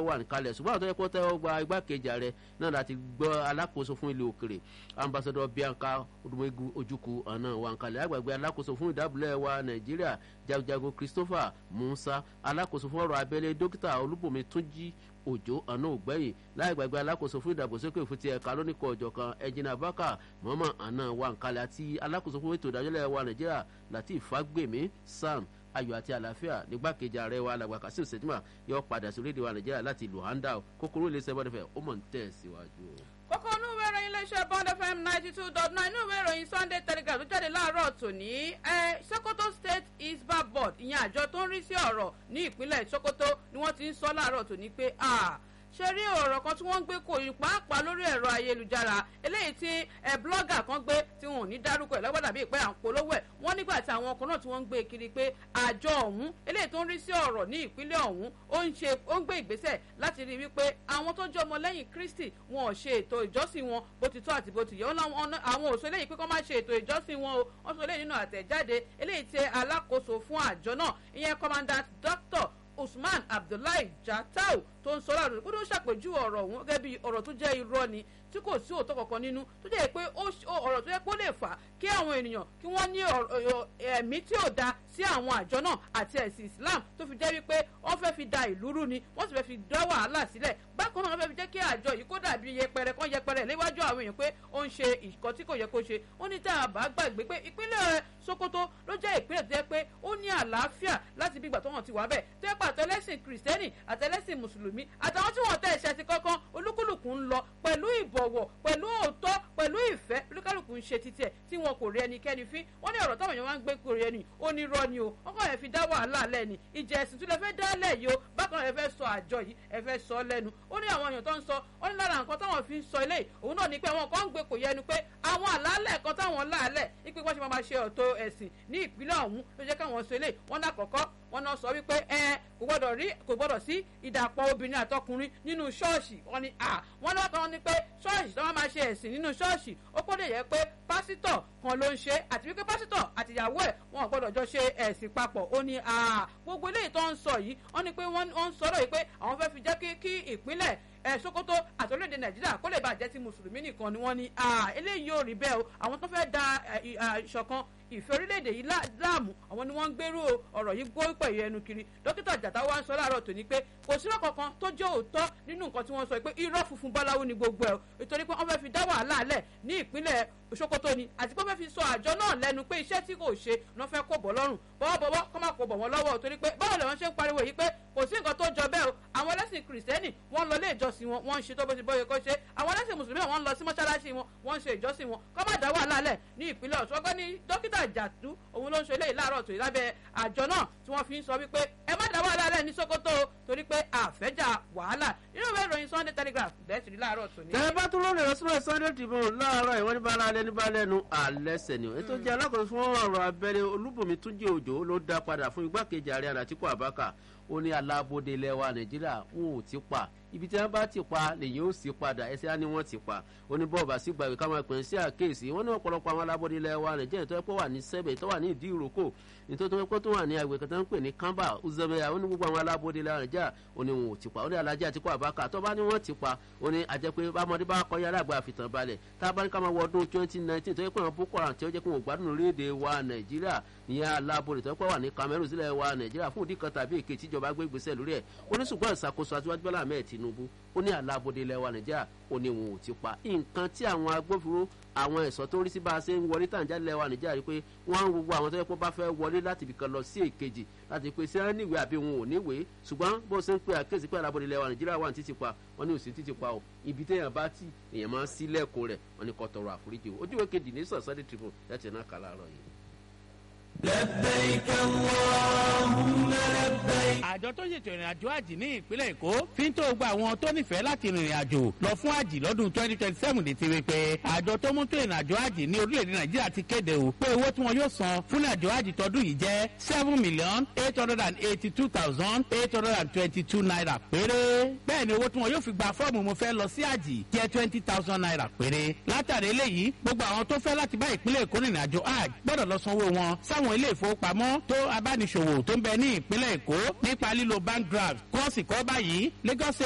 wà níkalẹ̀ ṣùgbọ́n àwọn tó yẹ kó tẹ́wọ́ gba igbákejì ààrẹ náà láti gbọ́ alákòóso fún ilé òkèrè ambassadọ bianca odumegu ojukwu ọ̀nà wà níkalẹ̀ àgbàgbé alákòóso fún ìdábòlẹ̀ wa nàìjíríà jagunjagun christopher musa alákòóso fún ọ̀rọ̀ abẹ́lé dókítà olúbùnmi túnjí òjò ọ̀nà ògbẹ́yìn láì gbàgbé alákòóso fún ìdàgbàsókè fún ti ẹ̀ka lóníkọ̀ ọ̀jọ̀ kan ẹ̀jìnà bákà mọ́mọ́ àná wà nkálẹ̀ àti alákòóso fún ètò ìdájọ́lẹ̀ wa nàìjíríà láti fagbemi sam ayọ̀ àti àlàáfíà nígbàkejì ààrẹ wa alàgbà kasim sèdímà yóò padà sí orílẹ̀-èdè wa nàìjíríà láti luhanda kókóró ilé sẹ́fọ́n fẹ́ ó mọ̀ ń tẹ̀ síwájú. kókó inú ìwé ìròyìn iléeṣẹ́ bond fm ninety two dot nine inú ìwé ìròyìn sunday telegraph tó jáde láàárọ̀ tòní ẹ sokoto state isba board ìyẹn àjọ tó ń rí sí ọ̀rọ̀ ní ìpínlẹ̀ sokoto ni wọ́n ti ń sọ láàárọ̀ tòní pé ṣe rí ọ̀rọ̀ kan tí wọ́n ń gbé kò yí pàápàá lórí ẹ̀rọ ayélujára eléyìí tí ẹ blọ́gà kan gbé tí wọn ò ní dárúkọ ẹ̀ lọ́gbọ́dà bíi pé à ń polówó ẹ̀ wọ́n nígbà tí àwọn ọkọ̀ náà tí wọ́n ń gbé kiri pé àjọ ọ̀hún eléyìí tó ń rí sí ọ̀rọ̀ ní ìpínlẹ̀ ọ̀hún ó ń ṣe ó ń gbé ìgbésẹ̀ láti rí wípé àwọn tó jẹ́ ọmọlẹ́yìn kristi wọn ò ṣe ètò ìjọsìn wọn bó ti tó àti bó ti yẹ àwọn òṣèlú eléyìí pé kọ́ máa ṣe ètò ìjọsìn wọn o wọ́n sọ eléyìí nínú àtẹ̀jáde eléyìí tí alákòóso fún àjọ náà ìyẹn commandant doctor usman abdullahi jatau tó ń sọ̀rọ̀ àdúgbò tó ṣàpèjúwe ọ̀rọ̀ ọ̀hún gẹ́gẹ́ bí ọ̀rọ̀ tó jẹ́ irọ́ ni tí kò sí òótọ́ kankan nínú tó jẹ́ pé ọ̀rọ̀ tó yẹ kó lè fà kí àwọn ènìyàn kí wọ́n ní ẹ̀mí tí ò da sí àwọn àjọ náà àti ẹ̀sìn islam tó fi jẹ́ wípé wọ́n fẹ́ fi da ìlú rú ni wọ́n sì fẹ́ fi dá wàhálà sílẹ̀ bákan náà wọ́n fẹ́ fi jẹ́ kí àjọ yìí kó dàbí yẹpẹrẹ kan yẹpẹrẹ léwájú àwọn èèyàn pé ó ń ṣe ìkọ́ tí kò yẹ kó ṣe ó ní tá a bá gbàgbé pé ìpínlẹ̀ sokoto ló jẹ́ ìpínlẹ̀ tó yẹ pé ó ní àlàáfíà láti bí ìgbà tó hàn ti wà bẹ́ẹ̀ tó yẹ pé àtẹlẹ́sìn kìrìsìtẹ́nì àtẹlẹ́sìn mùsùlùmí àtàwọn tí wọ́n tẹ̀ ẹ̀ṣẹ̀ ti kankan olúkúlùkù ń lọ pẹ̀lú ìbọ̀wọ̀ pẹ̀lú òótọ́ pẹ̀lú ìfẹ́ olúkálùkù ń ṣe títẹ̀ tí wọn kò rí ẹnikẹ́ni fín wọ́n ní ọ̀rọ̀ táwọn èèyàn máa ń gbé kórè ẹni ó ní rọ ni o wọ́n kàn yẹn fi dá wàhálà lẹ́ni ìjà ẹ̀sìn tún lè fẹ́ dá lẹ̀ yìí o bákan náà ẹ fẹ́ sọ àjọ yìí ẹ fẹ́ sọ lẹ́nu ó ní àwọn èèyàn tó ń sọ ó ní lára nǹkan táwọn fi ń sọ ilé òun náà ni pé àwọn kan ń gbé kò yẹnu pé àwọn àlàálẹ̀ kan táwọn láàlẹ̀ ipe wọ́n ṣe máa ṣe ọ̀tọ̀ ẹ̀sìn ní ìpínlẹ̀ ọ̀hún ló jẹ́ káwọn sọ ilé wọn lákọ̀ọ́kọ́ wọn náà sọ wípé ẹ kò gbọdọ̀ rí kò gbọdọ̀ sí ìdàpọ̀ obìnrin àtọkùnrin nínú ṣọ́ọ̀ṣì wọn ni à wọn náà kàn ní pé ṣọ́ọ̀ṣì tó máa ṣe ẹ̀sìn nínú ṣọ́ọ̀ṣì ó kó lè yẹ pé pásítọ̀ kan ló ń ṣe àti wípé pásítọ̀ àtìyàwó ẹ̀ wọn ò gbọdọ̀ jọ ṣe ẹ̀sìn papọ̀ ó ní à gbogbo eléyìí tó ń sọ yìí wọn ni pé wọ́n ń sọ̀rọ̀ yìí pé àwọn fẹ́ fi jẹ́ kí ìpínlẹ̀ ẹ sokoto àti orílẹ̀-èdè nàìjíríà kó lè bàjẹ́ ti mùsùlùmí nìkan ni wọ́n ní eléyìí yóò rí bẹ́ẹ̀ o àwọn tó fẹ́ da ìṣọ̀kan ìfẹ́ orílẹ̀-èdè yìí láàmú àwọn ni wọ́n ń gbèrú ọ̀rọ̀ yìí gbó pẹ̀lú ẹnu kiri dókítà jàtà wa ń sọ láàárọ̀ tòní pé kò sí irọ́ kankan tó jẹ́ òótọ́ nínú nǹkan tí wọ́n sọ pé irọ́ funfun báláwo ni gbogbo ẹ̀ nítorí pé wọ́n fẹ́ fi dá wàhálà lẹ̀ ní ìpínlẹ̀ sokoto ni àti pé wọ́n fẹ́ fi sọ àjọ náà lẹ́nu pé iṣẹ́ tí kò ṣe ni wọ́n fẹ́ kó bọ̀ lọ́rùn bọ́wọ́bọ́wọ́ kọ́ máa kó bọ̀ wọ́n lọ́wọ́ torí pé báwo làwọn ṣe ń pariwo yìí pé kò sí nǹkan tó jọ bẹ́ẹ̀ o àwọn ẹlẹ́sìn kìrìsìtẹ́nì wọ́n lọ ilé ìjọsìn wọn wọ́n ń ṣe tó bó ti bóyá kó ṣe àwọn ẹlẹ́sìn mùsùlùmí wọ́n ń lọ sí mọ́ṣáláṣí wọn wọ́n ń ṣe ìjọsìn wọn kọ́ má dá wàhálà lẹ̀ ní ìpínlẹ̀ ọ̀ṣun ọgbẹ́ni dókítà jàdú òun ló ń ṣe eléyìí láàárọ̀ tòyí lábẹ́ àjọ náà tí wọ́n fi ń sọ wípé ẹ má dá wàhálà lẹ̀ ní sokoto torí pé àfẹ́jà wàhálà nínú ìwé ìròyìn sunday telegraph bẹ́ẹ̀ sì rí láàárọ̀ tòní. tẹ bá tún lórí ìrọsílẹ̀ sunday tribune láàárọ̀ ìwọ́n ní bá alẹ́ ní bá lẹ́nu àlẹ́sẹ̀ ni ètò jẹ́ alákòóso fún ọ̀rọ̀ abẹ́rẹ́ olúbùnmi túnjí òjò ló dá padà fún igbákejì ààrẹ àtìkú àbákà ó ní alábòde ilẹ̀ wa nàìjíríà wọn ò ti pa ibi tí wọn bá ti pa lèyìn ó sì padà ẹsẹ á ní wọn ti pa oníbọ̀ọ̀bà sí gbàgbé káwọn ìpín sí àkéèsí wọn ní ọ̀pọ̀lọpọ̀ àwọn alábòde ilẹ̀ wa nàìjíríà tó yẹ pé wà ní sẹ́bẹ̀ tó wà ní ìdí ìrókò nítorí tó yẹ pé tó wà ní àgbẹ̀ kan tó ń pè ní kamba uzemaya ó ní gbogbo àwọn alábòde ilẹ̀ wa nàìjíríà ó ní wọn ò ti pa ó ní alájà àti kó àbáka tó bá ní wọn ti pa ó ní àjẹ pé bámọdé bá kọ yàrá àgbà àfitàn balẹ̀ tá a bá ní ká máa wọ ọdún twenty nineteen tó yẹ pé àwọn boko haram tí ó jẹ́ pé wọn gbádùn orílẹ̀-èdè wa nàìjíríà ìyẹn alábòde tó yẹ pé wà ní cameroon sílẹ̀ wa nàìjíríà fún ìdí kan tàbí èké tíjọba gbé ìgbésẹ̀ lórí ẹ̀ ó ní ṣùgbọ́n ìṣàkóso àtiwájú bọ́lá ahmed tinubu ó ní alábòde ilẹ̀ wa nàìjíríà ó ní wọn ò ti pa nǹkan tí àwọn agbófinró àwọn ẹ̀sọ́ tó rí sí bá a ṣe ń wọlé tàǹjà ilẹ̀ wa nàìjíríà rí pé wọ́n ń gbogbo àwọn tó yẹ kó bá fẹ́ wọlé láti ibìkan lọ sí èkejì láti pé sí ẹni ìwé àbí wọn ò níwèé ṣùgbọ́n bó ṣe ń pe àkéèsí pé alábòde ilẹ̀ wa nàìjíríà wà ní títì pa wọ́n ní òsì títì pa o ibi téèyàn bá tì èèyàn máa ń sílẹ̀kùn rẹ̀ wọ́n ní kó tọrọ àforíjì o ojúwe kejì ní sọ̀sọ́dẹ̀ tribune láti ẹ̀ náà kà láàárọ̀ yìí. لبيك اللهم لبيك. àjọ tó ṣètò ìrìn àjò àjì ní ìpínlẹ̀ èkó fi ń tó gba àwọn tó nífẹ̀ẹ́ láti rìnrìn àjò lọ fún àjì lọ́dún twenty twenty seven lè ti rí pé àjọ tó mú tó ìrìn àjò àjì ní orílẹ̀-èdè nàìjíríà ti kéde o pé owó tí wọn yóò san fún àjò àjì tọdún yìí jẹ́ seven million eight hundred and eighty two thousand eight hundred and twenty two naira péré bẹ́ẹ̀ ni owó tí wọn yóò fi gba fọ́ọ̀mù mo fẹ́ lọ sí àjì jẹ́ twenty thousand naira péré látàrí eléyìí gbogbo àwọn tó fẹ́ láti bá ìpínlẹ̀ èkó rìnrìn àjò àjì gbọ́dọ̀ lọ sanwó wọn sáwọn ilé ìfowópamọ́ tó abániṣòwò tó ń bẹ ní ìpínlẹ̀ èkó nípa lílo bank draft kọ́ọ̀sì kọ́ báyìí lagos